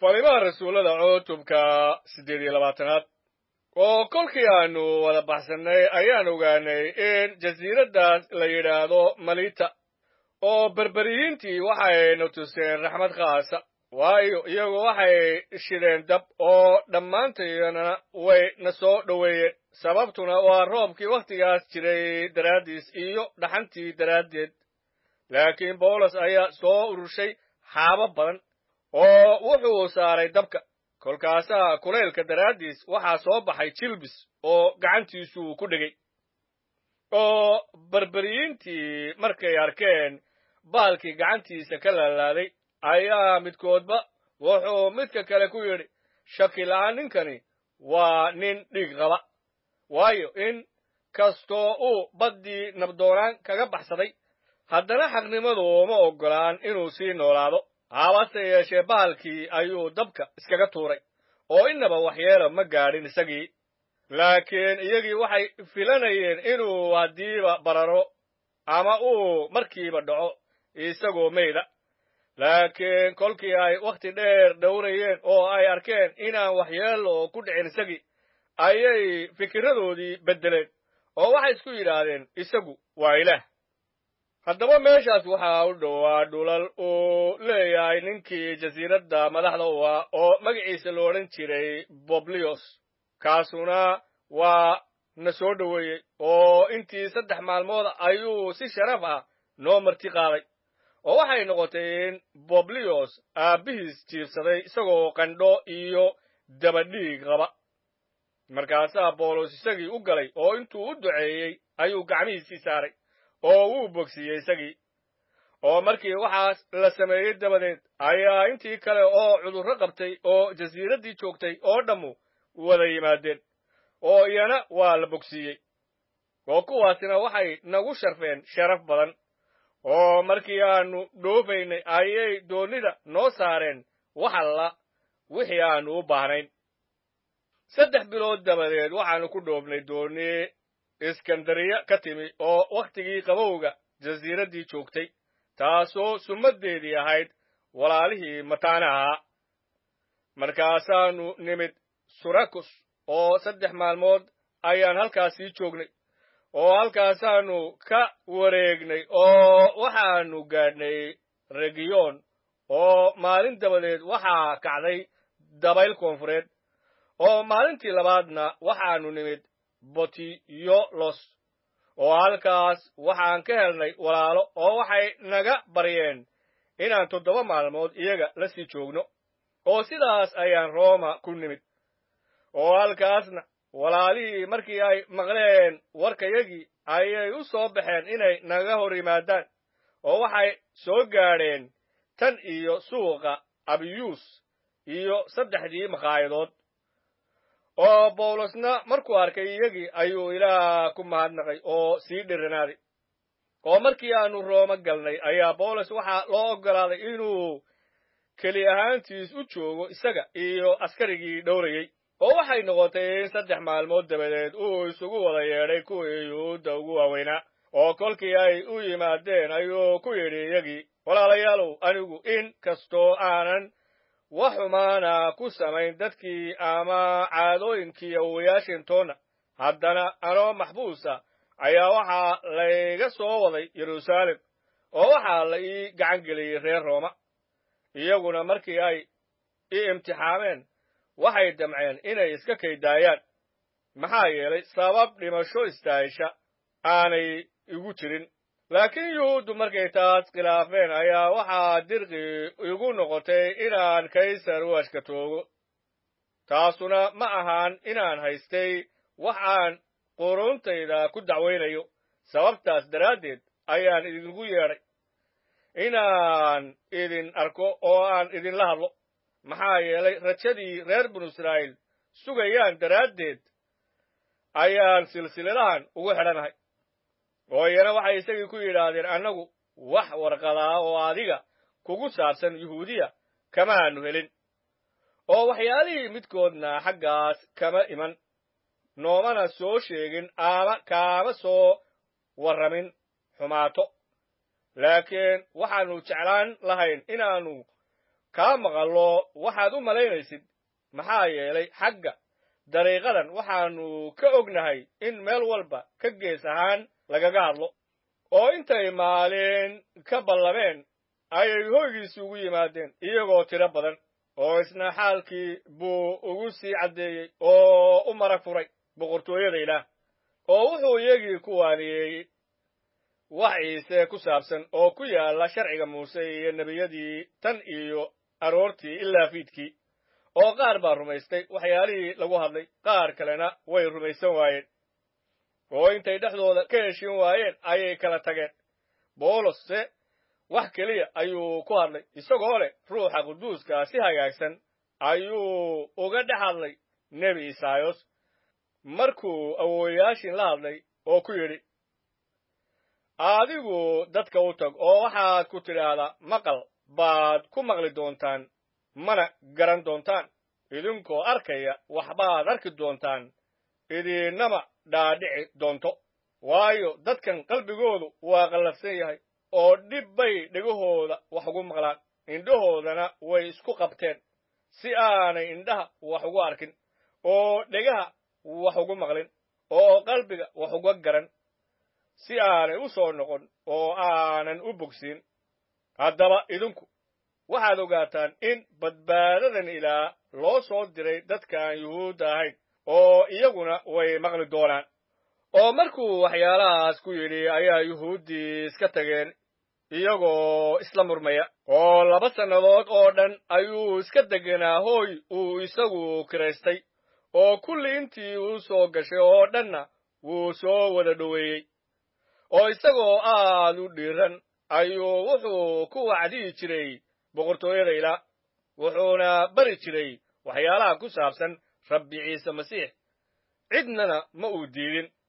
falimaha rasuullada cutubka siddeed iyo labaatanaad oo kolkii aanu wada baxsannay ayaan ogaanay in jasiiraddaas la yidhaahdo malita oo berberiyiintii waxayna tuseen raxmad khaasa waayo iyagu waxay shideen dab oo dhammaantayana way na soo dhoweeyeen sababtuna waa roobkii wakhtigaas jiray daraaddiis iyo dhaxantii daraaddeed laakiin bawlos ayaa soo urushay xaabo badan oo wuxuu saaray dabka kolkaasaa kulaylka daraaddiis waxaa soo baxay jilbis oo gacantiisuu ku dhegay oo berberiyiintii markay arkeen baalkii gacantiisa ka laalaaday ayaa midkoodba wuxuu midka kale ku yidhi shakila'aan ninkani waa nin dhiig qaba waayo in kastoo uu baddii nabdoonaan kaga baxsaday haddana xaqnimadu uma oggolaan inuu sii noolaado habase yeeshee bahalkii ayuu dabka iskaga tuuray oo innaba waxyeelo ma gaadhin isagii laakiin iyagii waxay filanayeen inuu haddiiba bararo ama uu markiiba dhaco isagoo meyda laakiin kolkii ay wakhti dheer dhowrayeen oo ay arkeen inaan waxyeelo ku dhicin isagii ayay fikirradoodii beddeleen oo waxay isku yidhaahdeen isagu waa ilaah haddaba meeshaas waxaa u dhowaa dhulal uu leeyahay ninkii jasiiradda madaxda u ah oo magaciisa lo odhan jiray boblios kaasuna waa na soo dhoweeyey oo intii saddex maalmood ayuu si sharaf ah noo marti qaaday oo waxay noqotay in boblios aabbihiis jiibsaday isagoo qandho iyo dabadhiig qaba markaasaa boolos isagii u galay oo intuu u duceeyey ayuu gacmihiisii saaray oo wuu bogsiiyey isagii oo markii waxaas la sameeyey dabadeed ayaa intii kale oo cudurro qabtay oo jasiiraddii joogtay oo dhammu wada yimaadeen oo iyana waa la bogsiiyey oo kuwaasina waxay nagu sharfeen sharaf badan oo markii aanu dhoofaynay ayay doonnida noo saareen wax alla wixii aanu u baahnayn saddex bilood dabadeed waxaannu ku dhoofnay doonni iskandariya ka timi oo wakhtigii qabowga jasiiraddii joogtay taasoo summaddeedii ahayd walaalihii mataanaha markaasaannu nimid surakus oo saddex maalmood ayaan halkaasii joognay oo halkaasaannu ka wareegnay oo waxaannu gaadhnay regiyoon oo maalin dabadeed waxaa kacday dabayl koonfureed oo maalintii labaadna waxaannu nimid botiyolos oo halkaas waxaan ka helnay walaalo oo waxay naga baryeen inaan toddoba maalmood iyaga la sii joogno oo sidaas ayaan rooma ku nimid oo halkaasna walaalihii markii ay maqleen warkayagii ayay u soo baxeen inay naga hor yimaadaan oo waxay soo gaadheen tan iyo suuqa abiyuus iyo saddexdii makaayadood oo bawlosna markuu arkay iyagii ayuu ilaah ku mahadnaqay oo sii dhiranaaday oo markii aanu rooma galnay ayaa bawlos waxaa loo oggolaaday inuu keli ahaantiis u joogo isaga iyo askarigii dhowrayey oo waxay noqotay in saddex maalmood dabadeed uu isugu wada yeedhay kuwii yuhuudda ugu waaweynaa oo kolkii ay u yimaadeen ayuu ku yidhi iyagii walaalayaalow anigu in kastoo aanan wax xumaana ku samayn dadkii ama caadooyinkii awowayaashintoonna haddana anoo maxbuusa ayaa waxaa layga soo waday yeruusaalem oo waxaa la ii gacan geliyey reer rooma iyaguna markii ay ii imtixaameen waxay damceen inay iska kaydaayaan maxaa yeelay sabab dhimasho istaahisha aanay igu jirin laakiin yuhuuddu markay taas khilaafeen ayaa waxaa dirqi igu noqotay inaan kaysar u ashkatoogo taasuna ma ahaan inaan haystay wax aan quruuntayda ku dacwaynayo sababtaas daraaddeed ayaan idinku yeedhay inaan idin arko oo aan idinla hadlo maxaa yeelay rajadii reer binu israa'iil sugayaan daraaddeed ayaan silsiladahan ugu xidhanahay oo iyana waxay isagii ku yidhaahdeen annagu wax warqadaa oo adiga kugu saabsan yuhuudiya kamaanu helin oo waxyaalihii midkoodna xaggaas kama iman noomana soo sheegin ama kaama soo warramin xumaato laakiin waxaannu jeclaan lahayn inaannu kaa maqallo waxaad u malaynaysid maxaa yeelay xagga dariiqadan waxaannu ka ognahay in meel walba ka gees ahaan lagaga hadlo oo intay maalin ka ballameen ayay hoygiisi ugu yimaadeen iyagoo tiro badan oo isna xaalkii buu ugu sii caddeeyey oo u marag furay boqortooyada ilaah oo wuxuu iyagii ku waaniyeeyey wax ciise ku saabsan oo ku yaalla sharciga muuse iyo nebiyadii tan iyo aroortii ilaa fiidkii oo qaar baa rumaystay waxyaalihii lagu hadlay qaar kalena way rumaysan waayeen oo intay dhexdooda ka heshin waayeen ayay kala tageen boolos se wax keliya ayuu ku hadlay isagoo leh ruuxa quduuskaa si hagaagsan ayuu uga dhex hadlay nebi isaayos markuu awoowayaashin la hadlay oo ku yidhi adigu dadka u tag oo waxaad ku tidhaahdaa maqal baad ku maqli doontaan mana garan doontaan idinkoo arkaya waxbaad arki doontaan idiinnama dhaadhici doonto waayo dadkan qalbigoodu waa qallafsan yahay oo dhib bay dhegahooda wax ugu maqlaan indhahoodana way isku qabteen si aanay indhaha wax ugu arkin oo dhegaha wax ugu maqlin oo qalbiga wax uga garan si aanay u soo noqon oo aanan u bogsiin haddaba idinku waxaad ogaataan in badbaadadan ilaa loo soo diray dadka aan yuhuudda ahayn oo iyaguna way maqli doonaan oo markuu waxyaalahaas ku yidhi ayaa yuhuuddii iska tageen iyagoo isla murmaya oo laba sannadood oo dhan ayuu iska degenaa hooy uu isagu kiraystay oo kulli intii uu soo gashay oo dhanna wuu soo wada dhoweeyey oo isagoo aad u dhiiran ayuu wuxuu ku wacdiyi jiray boqortooyada ilaa wuxuuna bari jiray waxyaalaha ku saabsan rabbi ciise masiix cidnana ma uu diidin